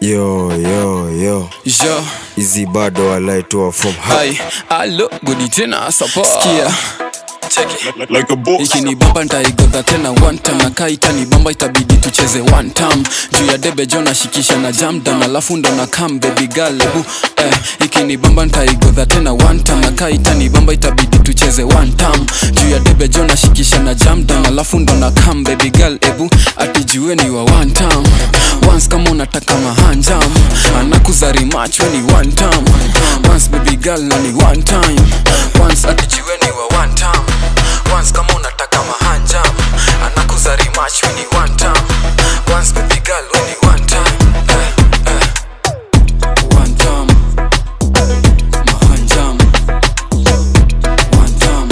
yo yo yo jo hizi bado walaitoa from high hai alo gudi tena sapa skia cheki like a boss. ikinibamba ntaigodha tena one time na kaa itanibamba itabidi tucheze one time juu ya debe jo nashikisha na jamdan alafu ndo na kam baby girl ebu eh, ikinibamba ntaigodha tena one time na kaa itanibamba itabidi tucheze one time juu ya debe jo nashikisha na jamdan alafu ndo na kam baby girl ebu atijue ni wa one time once kama unataka mahanjam anakuzari mach ni one time once baby girl na ni one time once atijue ni wa one time once kama unataka mahanjam anakuzari mach ni one time once baby girl we ni one time eh, eh. one time mahanjam one time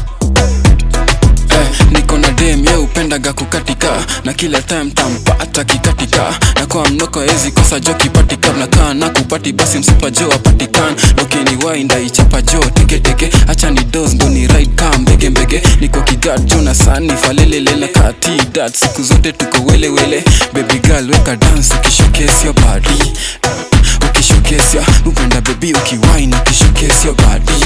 eh, niko na dem ye upendaga kukatika na kila time tampata kikatika na kwa mnoko ezi kosa jo kipatika nakaa na kupati basi msupa jo apatikan lokini wainda ichapa jo teketeke acha ni dos ndo ni ride kaa mbege mbege niko kigat jo na sani falelele na kati dat siku zote tuko welewele baby girl weka dance ukishokesio badi ukishokesya upenda bebi ukiwaini ukishokesio badi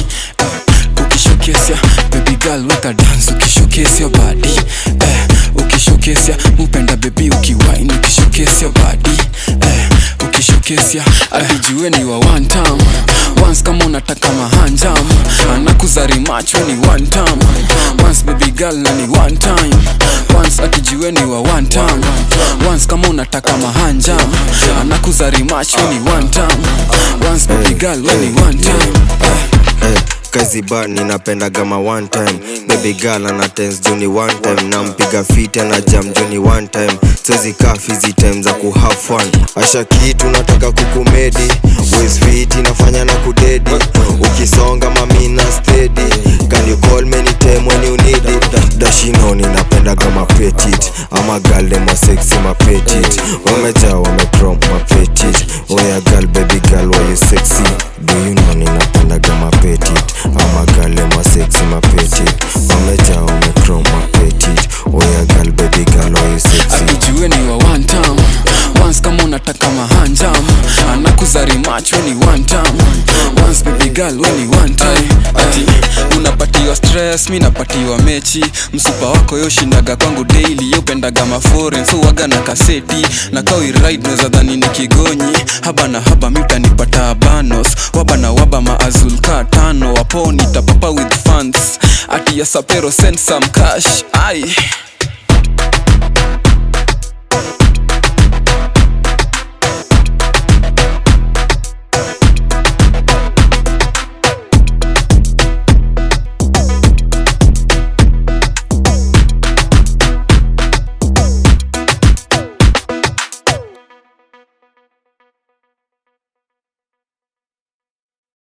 ukishokesya baby girl weka dance ukishokesya badi eh, ukishokesya upenda bebi ukiwaini ukishokesya badi eh, ukishokesya atijue ni wa one time once kama unataka mahanjam anakuzari macho ni one time once baby girl na ni one time once atijue ni wa one time once kama unataka mahanjam anakuzari macho ni one time once baby girl we ni one time Eh, kazi ba ninapenda gama one time baby girl ana tens juni one time nampiga fit ana jam juni one time siwezi kaa fizi time za ku have fun asha kitu nataka kukumedi Waist fit inafanya na kudedi ukisonga mamina steady can you call me anytime when you need it dashino ninapenda gama petit ama girl dem wa sexy ma petit wamejaa wamecrom ma petit oya girl baby girl why you sexy do you know ninapenda gama petit ama girl dem wa sexy ma petit wamejaa wamecrom ma petit oya girl baby girl why you sexy atijue ni wa one time once kama unataka mahanjam anakuzari macho ni one time once baby girl we ni one time ati unapatiwa stress mi napatiwa mechi msupa wako yoshindaga kwangu daily yopendaga maforen so waga na kaseti na kawiride naweza dhani ni kigonyi haba na haba mi utanipata abanos waba na waba maazul ka tano waponi tapapa with funds ati ya sapero send some cash ai